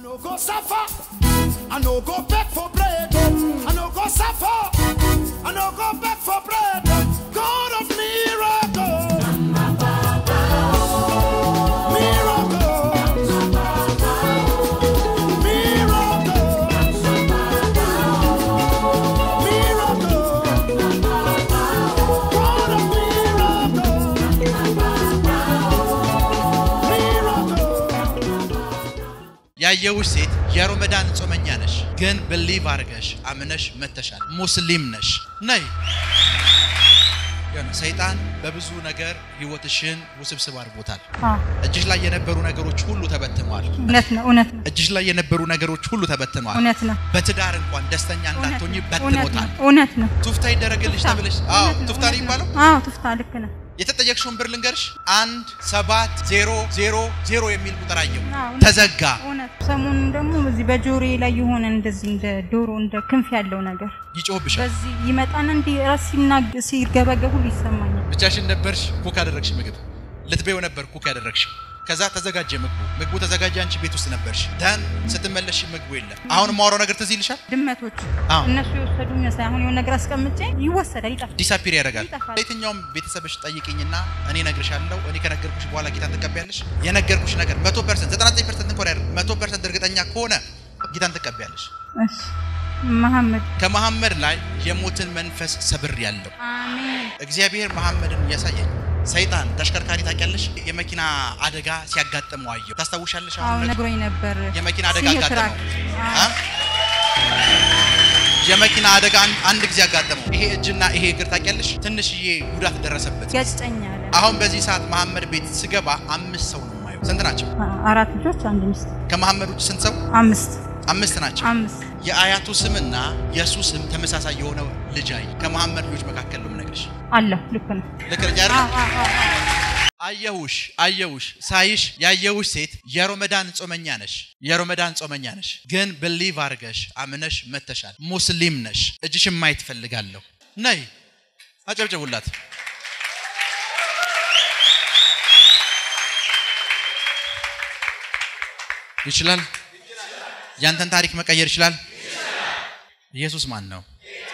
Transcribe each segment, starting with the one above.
no go suffer. I no go beg for bread. I no go suffer. I no go beg for bread. God of miracle. Miracle. Miracle. Miracle. God of miracle. Miracle. ያየውሽ ሴት የሮመዳን ጾመኛ ነሽ፣ ግን ብሊቭ አድርገሽ አምነሽ መተሻል። ሙስሊም ነሽ ነይ። የሆነ ሰይጣን በብዙ ነገር ህይወትሽን ውስብስብ አድርጎታል። አዎ፣ እጅሽ ላይ የነበሩ ነገሮች ሁሉ ተበትነዋል። እውነት ነው፣ እውነት ነው፣ እጅሽ ላይ የነበሩ ነገሮች ሁሉ ተበትነዋል። እውነት ነው፣ በትዳር እንኳን ደስተኛ እንዳትሆኝ እውነት ነው፣ በትኖታል። እውነት ነው። ቱፍታ ይደረግልሽ ተብለሽ አዎ፣ እውነት ነው፣ ቱፍታ ነው እውነት የሚባለው። አዎ፣ ቱፍታ ልክ ነው። የተጠየቅሽውን ብር ልንገርሽ፣ አንድ ሰባት ዜሮ ዜሮ ዜሮ የሚል ቁጥር አየሁ፣ አዎ፣ እውነት ተዘጋ። እውነት ሰሞኑን ደግሞ እዚህ በጆሮዬ ላይ የሆነ እንደዚህ እንደ ዶሮ እንደ ክንፍ ያለው ነገር ይጮህብሻል። በዚህ ይመጣና እንዲህ ራስ ሲናግ ሲርገበገብ ሁሉ ይሰማኛል። ብቻሽን ነበርሽ፣ ኩክ አደረግሽ ምግብ ልትበይው ነበር ኩክ ያደረግሽ። ከዛ ተዘጋጀ ምግቡ፣ ምግቡ ተዘጋጀ፣ አንቺ ቤት ውስጥ ነበርሽ። ደን ስትመለሽ ምግቡ የለም። አሁን የማወራው ነገር ትዝ ይልሻል? ድመቶች አዎ። እነሱ የወሰዱ ይመስላል። አሁን የሆነ ነገር አስቀምጬ ይወሰዳል፣ ይጠፋል። ዲሳፒር ያደርጋል። ይጠፋል። የትኛውም ቤተሰብሽ ጠይቅኝና እኔ እነግርሻለሁ። እኔ ከነገርኩሽ በኋላ ጌታን ትቀበያለሽ። የነገርኩሽ ነገር 100% 99% እንኳን አይደለም 100% እርግጠኛ ከሆነ ጌታን ትቀበያለሽ። እሺ መሐመድ ከመሐመድ ላይ የሞትን መንፈስ ሰብር ያለው አሜን። እግዚአብሔር መሐመድን እያሳየኝ ሰይጣን ተሽከርካሪ ታውቂያለሽ፣ የመኪና አደጋ ሲያጋጥመው አየሁ። ታስታውሻለሽ? አዎ አሁን ነግሮኝ ነበር። የመኪና አደጋ ሲኖትራክ። አጋጠመው። አዎ። አ? የመኪና አደጋ አንድ- አንድ ጊዜ አጋጠመው። ይሄ እጅና ይሄ እግር ታውቂያለሽ፣ ትንሽዬ ጉዳት ደረሰበት። ያጭጨኛል። አሁን በዚህ ሰዓት መሐመድ ቤት ስገባ አምስት ሰው ነው የማየው። ስንት ናቸው? አራት ልጆች አንድ ሚስት ከመሐመድ ውጭ ስንት ሰው? አምስት አምስት ናቸው። አምስት የአያቱ ስምና የእሱ ስም ተመሳሳይ የሆነ ልጅ አይ ከመሐመድ ልጆች መካከል ነው የምነግርሽ። አለሁ ልክ ነው። ልክ ነኝ አይደል? አዎ፣ አዎ፣ አዎ፣ አዎ። አየሁሽ አየሁሽ ሳይሽ ያየሁሽ ሴት የሮመዳን ጾመኛ ነሽ፣ የሮመዳን ጾመኛ ነሽ፣ ግን ብሊቭ አድርገሽ አምነሽ መተሻል። ሙስሊም ነሽ። እጅሽን ማየት ፈልጋለሁ። ነይ አጨብጭቡላት። ይችላል። ያንተን ታሪክ መቀየር ይችላል። ኢየሱስ ማን ነው?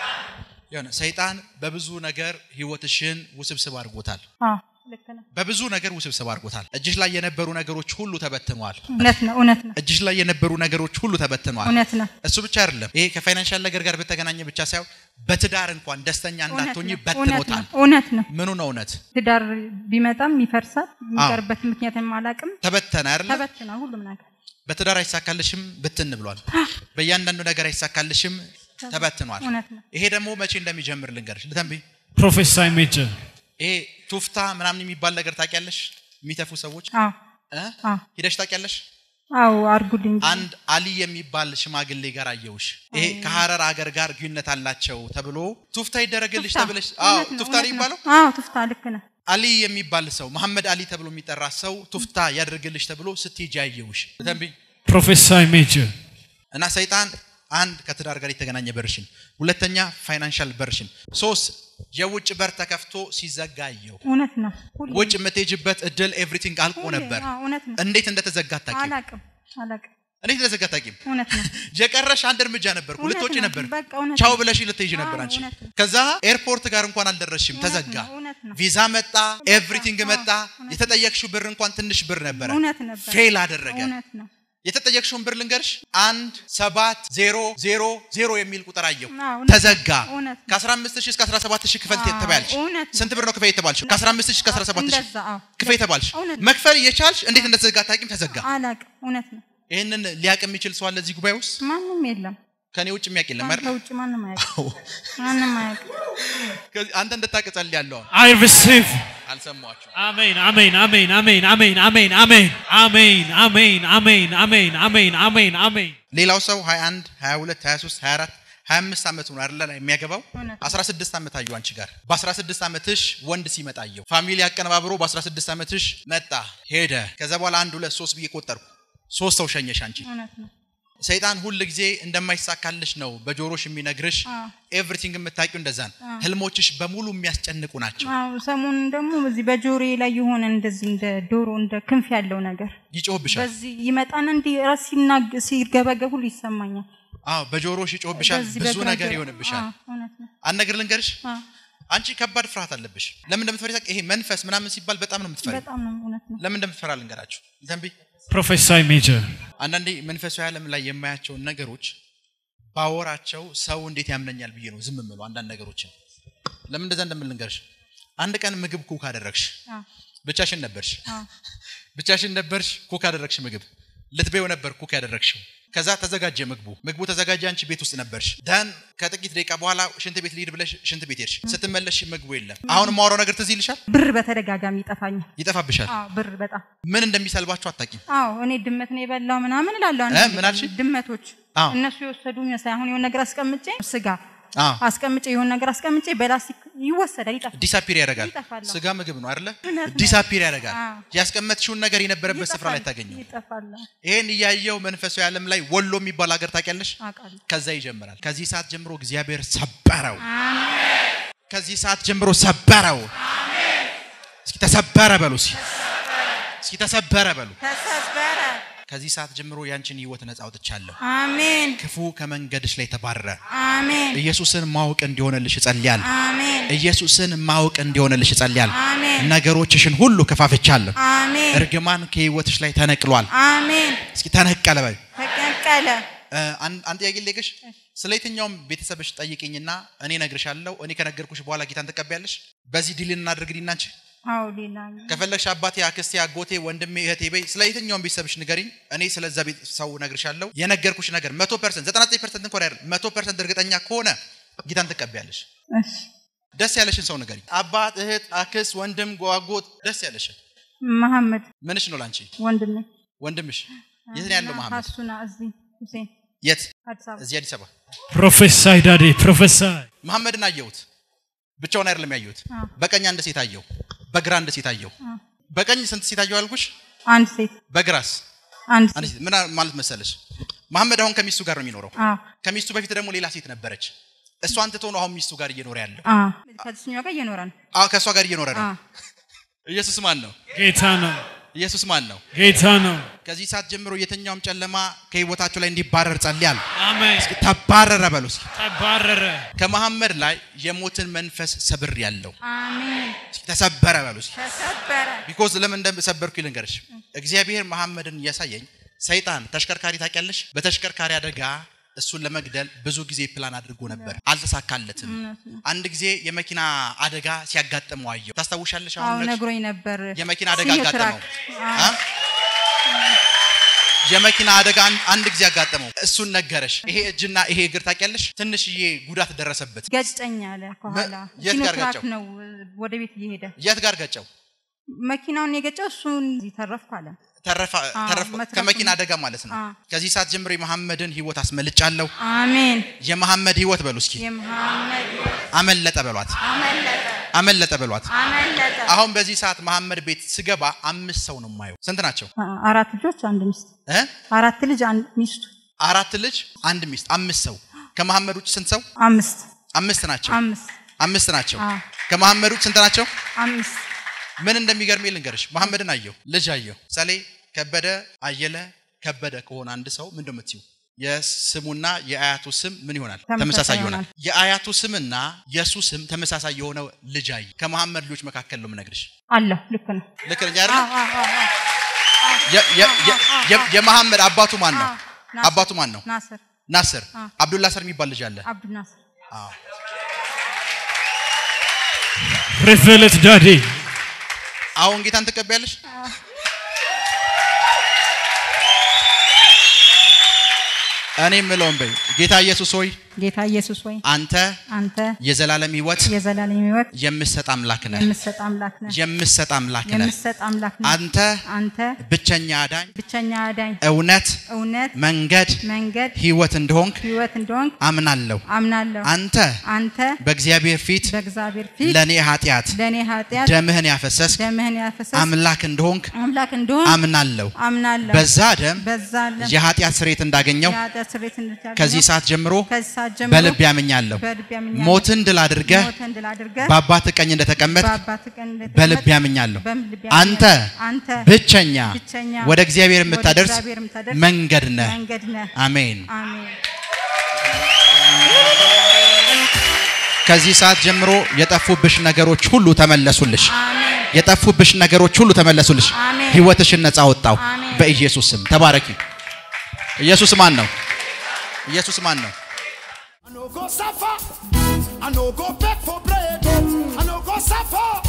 የሆነ ሰይጣን በብዙ ነገር ህይወትሽን ውስብስብ አድርጎታል። አዎ፣ ልክ ነው። በብዙ ነገር ውስብስብ አድርጎታል። እጅሽ ላይ የነበሩ ነገሮች ሁሉ ተበትነዋል። እውነት ነው፣ እውነት ነው፣ እጅሽ ላይ የነበሩ ነገሮች ሁሉ ተበትነዋል። እውነት ነው። እሱ ብቻ አይደለም። ይሄ ከፋይናንሻል ነገር ጋር በተገናኘ ብቻ ሳይሆን በትዳር እንኳን ደስተኛ እውነት እንዳትሆኝ ነው፣ እውነት በትኖታል። ነው፣ እውነት ነው። ምኑ ነው እውነት? ትዳር ቢመጣም ይፈርሳል። የሚቀርበት ምክንያት አላውቅም። ተበተነ አይደለ? ተበትና ሁሉም ነገር በትዳር አይሳካልሽም ብትን ብሏል። በእያንዳንዱ ነገር አይሳካልሽም ተበትኗል። እውነት ነው። ይሄ ደግሞ መቼ እንደሚጀምር ልንገርሽ። ልተንብይ Prophesy major. ይሄ ቱፍታ ምናምን የሚባል ነገር ታውቂያለሽ? የሚተፉ ሰዎች አዎ፣ እ? አዎ፣ ሂደሽ ታውቂያለሽ? አዎ፣ አርጉልኝ። አንድ አሊ የሚባል ሽማግሌ ጋር አየውሽ። ይሄ ከሀረር አገር ጋር ግንኙነት አላቸው ተብሎ ቱፍታ ይደረግልሽ ቱፍታ። ተብለሽ፣ አዎ እውነት ነው፣ ቱፍታ ነው እውነት የሚባለው። አዎ፣ ቱፍታ ልክ ነው። አሊ የሚባል ሰው መሐመድ አሊ ተብሎ የሚጠራ ሰው ቱፍታ ያደርግልሽ ተብሎ ስትሄጂ አየውሽ። ተንቢ Prophesy major. እና ሰይጣን አንድ ከትዳር ጋር የተገናኘ በርሽን፣ ሁለተኛ ፋይናንሻል በርሽን፣ ሶስት የውጭ በር ተከፍቶ ሲዘጋ አየው። እውነት ነው። ሁሌ- ውጭ የምትሄጅበት እድል ኤቭሪቲንግ አልቆ ሁሌ፣ ነበር። አዎ፣ እውነት ነው። እንዴት እንደተዘጋ አታውቂም። አላቅም፣ አላቅም። እንዴት እንደተዘጋ አታውቂም። እውነት ነው። የቀረሽ አንድ እርምጃ ነበር፣ እውነት ልትወጪ ነው። ነበር። በቃ እውነት ቻው ነው። ብለሽ ልትሄጂ ነበር አዎ፣ አንቺ። እውነት ነው። ከዛ ኤርፖርት ጋር እንኳን አልደረስሽም፣ እውነት ተዘጋ። ነው፣ እውነት ነው። ቪዛ መጣ፣ ኤቭሪቲንግ አዎ፣ መጣ። እውነት የተጠየቅሽው ብር እንኳን ትንሽ ብር ነበረ፣ እውነት ነበር። ፌል አደረገ። እውነት ነው። የተጠየቅሽውን ብር ልንገርሽ፣ አንድ ሰባት ዜሮ ዜሮ ዜሮ የሚል ቁጥር አየሁ፣ አዎ፣ እውነት ተዘጋ። እውነት ነው። ከ15 ሺህ እስከ 17 ሺህ ክፈል አዎ፣ ተባልሽ። እውነት ነው። ስንት ብር ነው ክፈል የተባልሽ? ከ15 ሺህ እስከ 17 ሺህ እንደዛ፣ አዎ። ክፈል ተባልሽ። እውነት ነው። መክፈል እየቻልሽ እንዴት እንደተዘጋ አታውቂም፣ ተዘጋ። አላቅም። እውነት ነው። ይህንን ሊያውቅ የሚችል ሰው አለ እዚህ ጉባኤ ውስጥ? ማንም የለም። ከኔ ውጭ የሚያውቅ የለም አይደል? ከውጭ ማንም አያውቅም። ማንም አያውቅም። ከዚህ አንተ እንድታውቅ ጸልያለሁ። I receive. አልሰማችሁም? Amen. Amen. Amen. Amen. Amen. Amen. Amen. Amen. Amen. Amen. Amen. Amen. Amen. Amen. ሌላው ሰው 21 22 23 24 25 ዓመቱ ነው አይደለ የሚያገባው እውነት። 16 ዓመት አየሁ አንቺ ጋር በ16 ዓመትሽ ወንድ ሲመጣ አየሁ ፋሚሊ አቀነባብሮ በ16 ዓመትሽ መጣ ሄደ ከዛ በኋላ አንድ ሁለት ሶስት ብዬ ቆጠርኩ ሶስት ሰው ሸኘሽ አንቺ እውነት ነው። ሰይጣን ሁል ጊዜ እንደማይሳካልሽ ነው በጆሮሽ የሚነግርሽ። አዎ። ኤቭሪቲንግ የምታውቂው እንደዛ ነው። ህልሞችሽ በሙሉ የሚያስጨንቁ ናቸው። አዎ ሰሞኑን ደግሞ እዚህ በጆሮዬ ላይ የሆነ እንደዚህ እንደ ዶሮ እንደ ክንፍ ያለው ነገር ይጮህብሻል። በዚህ ይመጣና እንዲህ ራስ ሲናግ ሲገበገብ ሁሉ ይሰማኛል። አዎ በጆሮሽ ይጮህብሻል። በዚህ ብዙ በግራ ነገር ጆሮ- ይሆንብሻል። አዎ፣ እውነት ነው። አንድ ነገር ልንገርሽ፣ አዎ፣ አንቺ ከባድ ፍርሃት አለብሽ። ለምን እንደምትፈሪ ታውቂ? ይሄ መንፈስ ምናምን ሲባል በጣም ነው የምትፈሪ። በጣም ነው እውነት ነው። ለምን እንደምትፈራ ልንገራችሁ። ዘንቢ Prophesy, Major. አንዳንዴ መንፈሳዊ ዓለም ላይ የማያቸውን ነገሮች ባወራቸው ሰው እንዴት ያምነኛል ብዬ ነው ዝም ምለው። አንዳንድ ነገሮችን ለምን እንደዛ እንደምል ልንገርሽ። አንድ ቀን ምግብ ኩክ አደረግሽ፣ አዎ፣ ብቻሽን ነበርሽ፣ አዎ፣ ብቻሽን ነበርሽ፣ ኩክ አደረግሽ ምግብ ልትበይው ነበር ኩክ ያደረግሽው። ከዛ ተዘጋጀ ምግቡ፣ ምግቡ ተዘጋጀ፣ አንቺ ቤት ውስጥ ነበርሽ። ደን ከጥቂት ደቂቃ በኋላ ሽንት ቤት ልሂድ ብለሽ ሽንት ቤት ሄድሽ። ስትመለሽ ምግቡ የለም። አሁን የማወራው ነገር ትዝ ይልሻል? ብር በተደጋጋሚ ይጠፋኛል። ይጠፋብሻል። አዎ ብር በጣም ምን እንደሚሰልባችሁ አታቂም። አዎ እኔ ድመት ነው የበላው ምናምን እላለሁ። እ ምን አልሽ? ድመቶች አዎ። እነሱ የወሰዱ ይመስላል። አሁን የሆነ ነገር አስቀምጬ ስጋ አዎ አስቀምጬ የሆነ ነገር አስቀምጬ በላስቲክ ይወሰዳል፣ ይጠፋል። ዲሳፒር ያደርጋል። ይጠፋል። ስጋ ምግብ ነው አይደለ? እውነት ነው። ዲሳፒር ያደርጋል። አዎ። ያስቀመጥሽውን ነገር የነበረበት ስፍራ ላይ ይጠፋል፣ ታገኘው። ይጠፋል። ይሄን እያየው መንፈሳዊ ዓለም ላይ ወሎ የሚባል ሀገር ታውቂያለሽ? አውቃለሁ። ከዛ ይጀምራል። ከዚህ ሰዓት ጀምሮ እግዚአብሔር ሰበረው። አሜን። ከዚህ ሰዓት ጀምሮ ሰበረው። እስኪ ተሰበረ በሉ። እስኪ እስኪ ተሰበረ በሉ። ተሰበረ። ከዚህ ሰዓት ጀምሮ ያንቺን ህይወት ነፃ አውጥቻለሁ። አሜን። ክፉ ከመንገድሽ ላይ ተባረረ። አሜን። ኢየሱስን ማወቅ እንዲሆንልሽ እጸልያለሁ። አሜን። ኢየሱስን ማወቅ እንዲሆንልሽ እጸልያለሁ። አሜን። ነገሮችሽን ሁሉ ከፋፍቻለሁ። አሜን። እርግማን ከህይወትሽ ላይ ተነቅሏል። አሜን። እስኪ ተነቀለ በል። ተቀቀለ። እ፣ አንድ አንድ ጥያቄ ልጠይቅሽ። ስለ የትኛውም ቤተሰብሽ ጠይቅኝና እኔ እነግርሻለሁ። እኔ ከነገርኩሽ በኋላ ጌታን ትቀበያለሽ። በዚህ ዲል እናድርግልኝ አንቺ አዎ ሌላ ከፈለግሽ አባቴ፣ አክስቴ፣ አጎቴ፣ ወንድሜ፣ እህቴ በይ። ስለ የትኛውም ቤተሰብሽ ንገሪኝ። እኔ ስለዛ ቤት ሰው እነግርሻለሁ። የነገርኩሽ ነገር መቶ ፐርሰንት ዘጠና ዘጠኝ ፐርሰንት እንኳን አይደለም መቶ ፐርሰንት እርግጠኛ ከሆነ ጌታን ትቀበያለሽ። እሺ ደስ ያለሽን ሰው ንገሪኝ። አባት፣ እህት፣ አክስት፣ ወንድም፣ ጓጎት ደስ ያለሽን መሐመድ ምንሽ ነው ላንቺ? ወንድሜ ወንድምሽ የት ነው ያለው? መሐመድ ሀሱና እዚህ ሁሴን የት? አዲስ አበባ እዚህ አዲስ አበባ። Prophesy, Daddy. Prophesy. መሐመድን አየሁት። ብቻውን አይደለም ያየሁት። አዎ። በቀኝ አንድ ሴት አየሁ፣ በግራ አንድ ሴት አየሁ። አዎ። በቀኝ ስንት ሴት አየሁ አልኩሽ? አንድ ሴት በግራስ አንድ አንድ ሴት ሴት። ምን ማለት መሰለሽ? መሐመድ አሁን ከሚስቱ ጋር ነው የሚኖረው። አዎ ከሚስቱ በፊት ደግሞ ሌላ ሴት ነበረች። እሷን ትቶ ነው አሁን ሚስቱ ጋር እየኖረ ያለው። አዎ ከዚህኛው ጋር እየኖረ ነው አዎ ከእሷ ጋር እየኖረ ነው። አዎ ኢየሱስ ማን ነው? Gaetano. ኢየሱስ ማን ነው? Gaetano. ከዚህ ሰዓት ጀምሮ የትኛውም ጨለማ ከህይወታችሁ ላይ እንዲባረር ጸልያለሁ። Amen. ተባረረ በሉ እስኪ። Tabarere. ከመሐመድ ላይ የሞትን መንፈስ ሰብር ያለው አሜን ተሰበረ በሉ እስኪ። ተሰበረ ቢኮዝ ለምን እንደሰበርኩ ልንገርሽ። እግዚአብሔር መሐመድን እያሳየኝ ሰይጣን ተሽከርካሪ ታውቂያለሽ፣ በተሽከርካሪ አደጋ እሱን ለመግደል ብዙ ጊዜ ፕላን አድርጎ ነበር፣ አልተሳካለትም። እውነት ነው አንድ ጊዜ የመኪና አደጋ ሲያጋጥመው አየው። ታስታውሻለሽ? አዎ አሁን ነግሽ- ነግሮኝ ነበር የመኪና አደጋ ሲኖ አጋጠመው። ትራክ። አ? የመኪና አደጋ አን- አንድ ጊዜ አጋጠመው። እሱን ነገረሽ። ይሄ እጅና ይሄ እግር ታውቂያለሽ፣ ትንሽዬ ጉዳት ደረሰበት። ገጨኝ አለ ከኋላ የት ሲኖ ጋር ትራክ ገጨው? ነው ወደ ቤት እየሄደ የት ጋር ገጨው? መኪናውን የገጨው እሱን እዚህ ተረፍኩ አለ ተረፋ አዎ፣ ተረፍ መትረፉን- ከመኪና አደጋ ማለት ነው። አዎ። ከዚህ ሰዓት ጀምሮ የመሐመድን ህይወት አስመልጫለሁ። አሜን የመሐመድ ህይወት በሉ እስኪ የመሐመድ አመለጠ በሏት፣ አመለጠ አመለጠ በሏት። አመለጠ አሁን በዚህ ሰዓት መሐመድ ቤት ስገባ አምስት ሰው ነው የማየው። ስንት ናቸው? አ- አራት ልጆች አንድ ሚስት እ? አራት ልጅ አንድ ሚስቱ አራት ልጅ አንድ ሚስት፣ አምስት ሰው። ከመሐመድ ውጭ ስንት ሰው? አምስት አምስት ናቸው። አምስት አምስት ናቸው። አዎ። ከመሐመድ ውጭ ስንት ናቸው? አምስት ምን እንደሚገርመኝ ልንገርሽ። መሐመድን አየሁ፣ ልጅ አየሁ። ምሳሌ ከበደ አየለ ከበደ ከሆነ አንድ ሰው ምንድን ነው የምትይው? የስሙና የአያቱ ስም ምን ይሆናል? ተመሳሳይ ተመሳሳይ ይሆናል። ይሆናል። የአያቱ ስምና የእሱ ስም ተመሳሳይ የሆነው ልጅ አየሁ። ከመሐመድ ልጆች መካከል ነው የምነግርሽ። አለሁ ልክ ነው ልክ ነኝ አይደል? አዎ፣ አዎ፣ አዎ፣ አዎ። የ- የ- የ- የ- የመሐመድ አባቱ ማን ነው? አዎ፣ ናስር። አባቱ ማን ነው? ናስር ናስር። አዎ። አብዱላስር የሚባል ልጅ አለ። አብዱ ናስር አዎ። Reveal it, Daddy. አሁን ጌታን ትቀበያለሽ? እኔ የምለውን በይ ጌታ ኢየሱስ ሆይ ጌታ ኢየሱስ ሆይ አንተ አንተ የዘላለም ህይወት የዘላለም ህይወት የምሰጥ አምላክ ነህ። የምትሰጥ አምላክ ነህ። የምሰጥ አምላክ ነህ። የምትሰጥ አምላክ ነህ። አንተ አንተ ብቸኛ አዳኝ፣ ብቸኛ አዳኝ፣ እውነት፣ እውነት፣ መንገድ፣ መንገድ፣ ህይወት እንደሆንክ ህይወት እንደሆንክ አምናለሁ። አምናለሁ። አንተ አንተ በእግዚአብሔር ፊት በእግዚአብሔር ፊት ለእኔ ኃጢአት ለእኔ ኃጢአት ደምህን ያፈሰስክ ደምህን ያፈሰስ አምላክ እንደሆንክ አምላክ እንደሆን አምናለሁ። አምናለሁ። በዛ ደም በዛ ለም የኃጢአት ስሬት እንዳገኘው የኃጢአት ስርየት እንድታገኘው ከዚህ ሰዓት ጀምሮ ከዚህ ሰዓት ጀምሮ በልብ ያምኛለሁ። በልብ ያምኛለሁ። ሞትን ድል አድርገህ ሞትን ድል አድርገህ በአባት ቀኝ እንደተቀመጥ በአባትህ ቀኝ እንደተቀመጥክ በልብ ያምኛለሁ። በልብ አንተ ያምኛለሁ። አንተ ብቸኛ ብቸኛ ወደ እግዚአብሔር ወደ የምታደርስ እግዚአብሔር የምታደርስ መንገድ ነህ። መንገድ ነህ። አሜን። አሜን። ከዚህ ሰዓት ጀምሮ የጠፉብሽ ነገሮች ሁሉ ተመለሱልሽ። አሜን። የጠፉብሽ ነገሮች ሁሉ ተመለሱልሽ። አሜን። ህይወትሽን ነፃ ወጣው አሜን። በኢየሱስ ስም። ተባረኪ። ኢየሱስ ማን ነው? ኢየሱስ ማን ነው? I no go suffer. I no go beg for bread. I no go suffer.